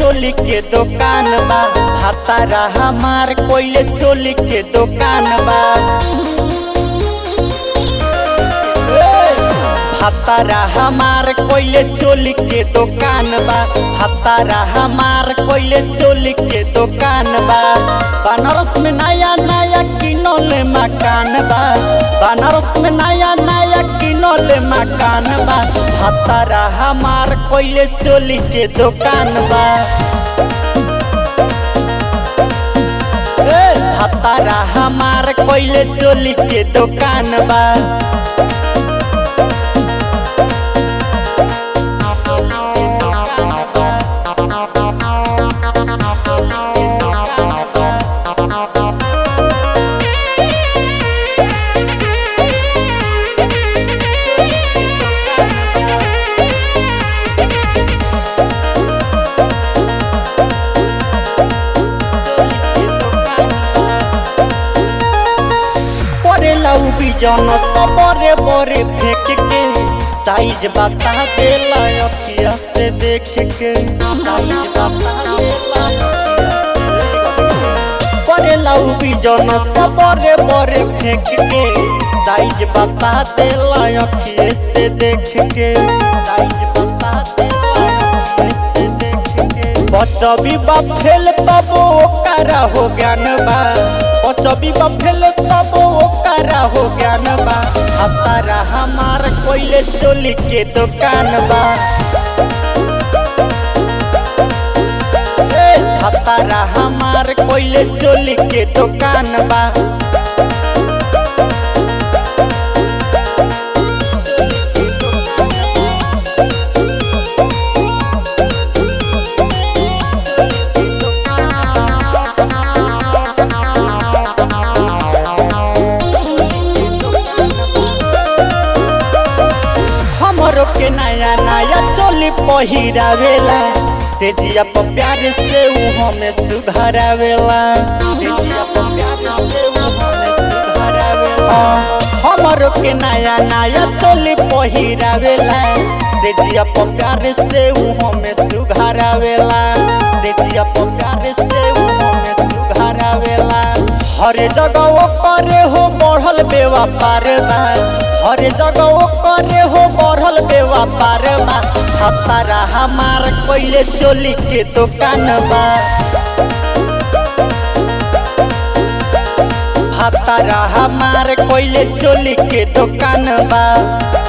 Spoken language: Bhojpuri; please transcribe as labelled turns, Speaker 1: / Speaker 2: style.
Speaker 1: चोली के दुकान बा भातारा हमार कोइले चोली के दुकान बा भातारा हमार कोइले चोली के दुकान बा भातारा हमार कोइले चोली के दुकान बा बनारस में नया नया किनोले मकान बा बनारस में नया नया किनोले मकान बा भातारा हमार कोइले चोली के दुकान बा ए, भातारा हमार कोइले चोली के दुकान बा परेला उ बिजन सबरे बरे फेंक के साइज बता देला अखिया से देख के साइज बता देला परेला उ बिजन सबरे बरे फेंक के साइज बता देला अखिए से देख के साइज बता देला अखिए से देख के बचबी बा फेल तब ओकरा हो ज्ञान बा बचबी बा फेल तब ओकरा हो ज्ञान बा हतारा हमार कोइले चोली के दुकान बा ए, हतारा हमार कोइले चोली के दुकान बा हमरो के नया नया चोली पहिरावेला से जिया पर प्यार से ऊ हमें सुधरावेला से जिया पर प्यार से ऊ हमें सुधरावेला हमरो के नया नया चोली पहिरावेला से जिया पर प्यार से ऊ हमें सुधरावेला से जिया पर प्यार से ऊ हमें सुधरावेला हर जगह वो करे हो बढ़ल बेवापार बा हर जगह वो करे हो बढ़ल बेवापार बा हतारा हमार कोइले चोली के दुकान बा हतारा हमार कोइले चोली के दुकान बा